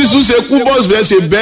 sùn ṣe kú bọ́ọ̀sì bẹ́ẹ̀ ṣe bẹ́ẹ̀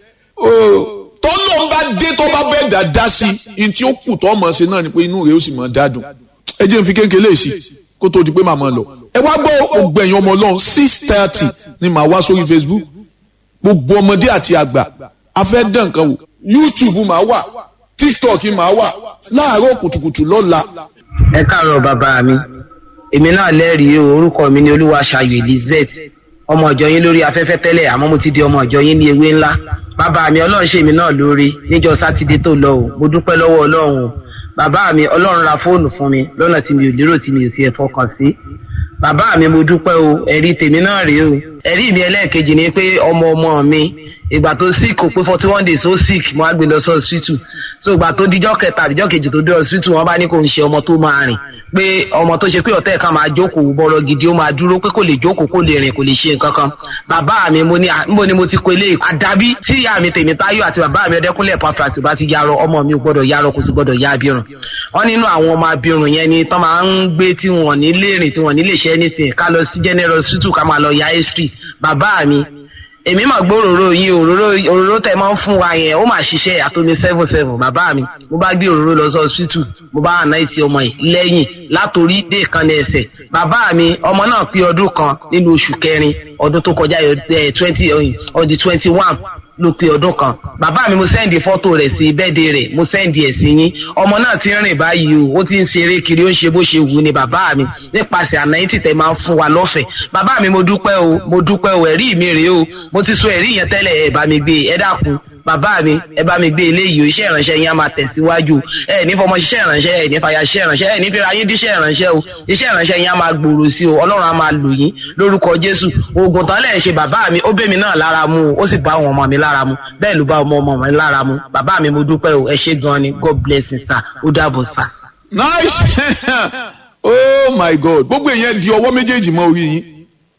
tọ́lọ́ ń bá dé tó bá bẹ́ẹ̀ dáadáa sí i tí ó kù tó mọ̀ ṣe náà ni pé inú rẹ̀ ó sì mọ̀ dádùn ẹ jẹ́ n fi kékeré sí kó tó di pé màmá lọ ẹ wá gbọ́ ògbẹ̀yìn ọmọ ọlọ́run six thirty ni màá wá sórí Facebook gbogbo ọmọdé àti àgbà a fẹ́ dán nǹkan wò YouTube màá wà TikTok màá wà láàárọ̀ kùtùkùtù lọ́la. ẹ káàárọ̀ bàbá mi èmi náà lẹ́rìí o orúkọ mi ni olúwaṣayọ elizabeth ọmọ ọjọ́ yín lórí afẹ́fẹ́ tẹ́lẹ̀ àmọ́ mo ti di ọmọ ọjọ́ yín ní ewé ńlá bàbá mi ọlọ́run ṣèmi náà lórí níjọ́ sátidé tó lọ o mo dúpẹ́ lọ́wọ́ ọlọ́run o bàbá mi ọlọ́run ra fóònù fún mi lọ́nà tí mi ò lérò tí mi ò tiẹ̀ fọkàn sí bàbá mi mo dúpẹ́ o ẹ̀rí tèmi náà rèé o ẹ̀rí mi ẹlẹ́ẹ̀kejì ni pé ọmọ ọmọ mi ìgbà tó sick kò pé forty one days ó sick mo á gbé lọ sí hospital so ìgbà tó dijọ́ kẹta àbíjọ́ kejì tó dé hospital wọ́n bá ní kò ń ṣe ọmọ tó máa rìn pé ọmọ tó ṣe pé ọ̀tẹ̀ kan máa jókòó bọ̀rọ̀ gidi ó máa dúró pé kò lè jókòó kò lè rìn kò lè ṣe nǹkan kan bàbá mi mo ní mo ní mo ti kó eléyìí àdàbí tí ìyá mi tèmi táyọ̀ àti bàbá mi ọdẹkùnlé pàfàṣì bá ti yarọ ọmọ mi ò gbọ́dọ̀ yarọ kò sì gbọ́dọ̀ ya abirùn wọ́n nínú àwọn ọmọ abirùn yẹn ni tán máa ń gbé tí wọ́n ní lè rìn tí wọ́n ní lè ṣe anything ká lọ sí general hospital ká máa lọ ya history bàbá mi èmi mà gbóròrò yìí òróró òróró tẹ máa ń fún wa yẹn ó mà ṣiṣẹ́ àtomi seven seven bàbá mi mo bá gbé òróró lọ sí hospital mo bá àná ìtì ọmọ yìí lẹ́yìn látòrí dé ìkànnì ẹsẹ̀ bàbá mi ọmọ náà pé ọdún kan nínú oṣù kẹrin ọdún tó kọjá twenty ọdún twenty one ló pé ọdún kan bàbá mi mo sẹ́ndì fọ́tò rẹ̀ sí bẹ́ẹ̀dẹ̀ rẹ̀ mo sẹ́ndì ẹ̀ sí yín ọmọ náà ti ń rìn báyìí o ó ti ń ṣeré kiri ó ń ṣe bó ṣe wù ní bàbá mi nípasẹ̀ ànáyìn tìtẹ̀ máa ń fún wa lọ́fẹ̀ẹ́ bàbá mi mo dúpẹ́ o mo dúpẹ́ o ẹ̀rí mi rèé o mo ti sọ ẹ̀rí yẹn tẹ́lẹ̀ ẹ̀ bá mi gbé ẹ dákun bàbá mi ẹ bá mi gbé eléyìí o iṣẹ́ ìránṣẹ́ yín á máa tẹ̀síwájú ẹ ní fọmọ ṣiṣẹ́ ìránṣẹ́ ẹ ní fàyà ṣiṣẹ́ ìránṣẹ́ ẹ ní fira yín díṣẹ́ ìránṣẹ́ o iṣẹ́ ìránṣẹ́ yín á máa gbòòrò sí o ọlọ́run á máa lò yín lórúkọ jésù oògùn tán lẹ̀ ń ṣe bàbá mi ó bẹ́ mi náà lára mu o ó sì bá àwọn ọmọ mi lára mu bẹ́ẹ̀ ló bá ọmọ ọmọ mi lára mu bàbá mi mo dúpẹ́ o ẹ ṣé gan ni god bless you sir ó dàbọ̀ sir. nice oh my god gbogbo èèyàn di ọwọ́ méjèèjì mọ́ orí yín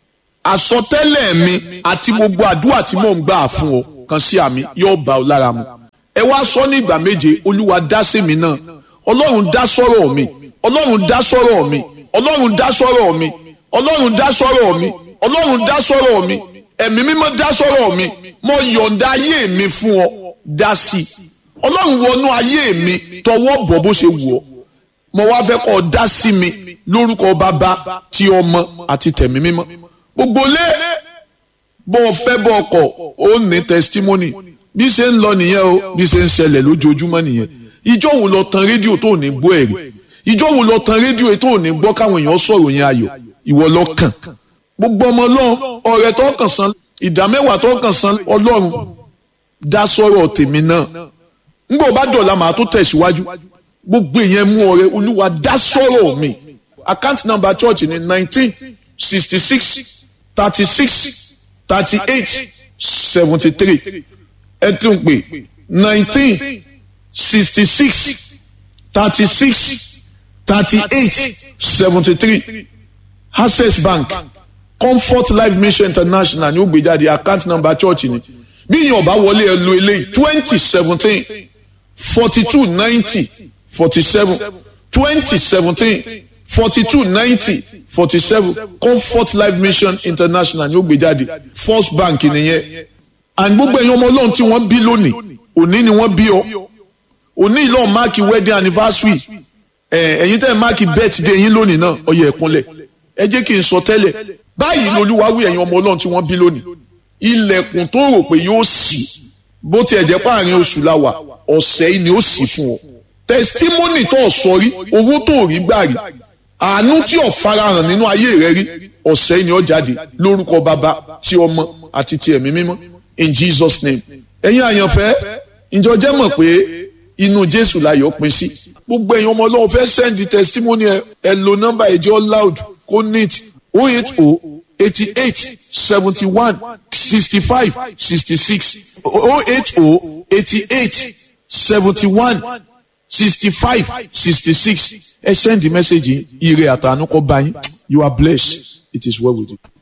àsọtẹ́lẹ̀ mi àti gbogbo àdúrà tí mò ń gbà fún ọ kan sí àmì yóò bá ọ lára mu ẹ wá sọ ní ìgbà méje olúwa dá sí mi náà ọlọ́run dá sọ́rọ̀ mi ọlọ́run dá sọ́rọ̀ mi ọlọ́run dá sọ́rọ̀ mi ọlọ́run dá sọ́rọ̀ mi ọlọ́run dá sọ́rọ̀ mi ẹ̀mí mímọ́ dá sọ́rọ̀ mi mo yọ̀ǹda ayé mi fún ọ dá sí i ọlọ́run wọnú ayé mi tọwọ́ bọ̀ bó ṣe wù ọ́ mo wá fẹ́ kọ́ ọ dá sí mi lórúkọ bàbá ti ọmọ àti tẹ̀mí mímọ́ gbogbo lé bọ́ ọ fẹ́ bọ́ ọkọ̀ ó ní testimony bí ṣe ń lọ nìyẹn o bí ṣe ń ṣẹlẹ̀ lójoojúmọ́ nìyẹn ìjọ wo lọ tan rédíò tó ní gbọ́ ẹ̀rí ìjọ wo lọ tan rédíò tó ní gbọ́ káwọn èèyàn sọ̀rọ̀ yẹn ayọ̀ ìwọ lọ kàn gbogbo ọmọ ọlọ́run ọ̀rẹ́ tó kàn san ìdá mẹ́wàá tó kàn san ọlọ́run dá sọ̀rọ̀ tèmi náà ńgbọ́ bá dọ̀la màá tó tẹ̀síwájú gbogbo ìyẹn mú ọ̀rẹ́ olúwa dá sọ̀rọ̀ mi account number church ní nineteen sixty six thirty six thirty eight seventy three ẹ tún pè nineteen sixty six thirty six thirty eight seventy three access bank comfort life mission international ní ó gbé jáde account number church ni bí yín ọba wọlé ẹ lo eléyìí twenty seventeen forty two ninety forty seven twenty seventeen forty two ninety forty seven comfort life mission international ní ó gbé jáde first bank nìyẹn and gbogbo ẹ̀yin ọmọ ọlọ́run tí wọ́n bí lónìí òní ni wọ́n bí ọ òní ìlọ́ọ̀ máàkì wedding anniversary ẹ̀yin tẹ́ ẹ̀ máàkì birthday yín lónìí náà ọyẹ ẹ̀kúnlẹ̀ ẹ jẹ́ kí n sọ tẹ́lẹ̀ báyìí lolúwa wí ẹ̀yin ọmọ ọlọ́run tí wọ́n bí lónìí ilẹ̀kùn tó rò pé yóò ṣí bó tiẹ̀ jẹ́ páàrin oṣù la wà ọ̀sẹ̀ yìí ni ó ṣí fún ọ testimony tó o sọ rí owó tó o rí gbà rí àánú tí ò farahàn nínú ayé rẹ rí ọ̀sẹ̀ yìí ni ó jáde lórúkọ bàbá tí ọmọ àti ti ẹ̀mí mímọ́ in Jesus name ẹ̀yin àyànfẹ́ ìjọ jẹ́ mọ̀ pé inú Jésù láyọ̀ pín sí gbogbo ẹ̀yin ọmọ ọlọ́run fẹ́ send testimony ẹ ẹ lo nọ́mbà ìjọ loud kó neat oh eight oh eighty eight seventy one sixty five sixty six oh eight oh eighty eight seventy one sixty five sixty six ẹ send the message yìí ire àtànú kọ bá yín you are blessed it is well with you.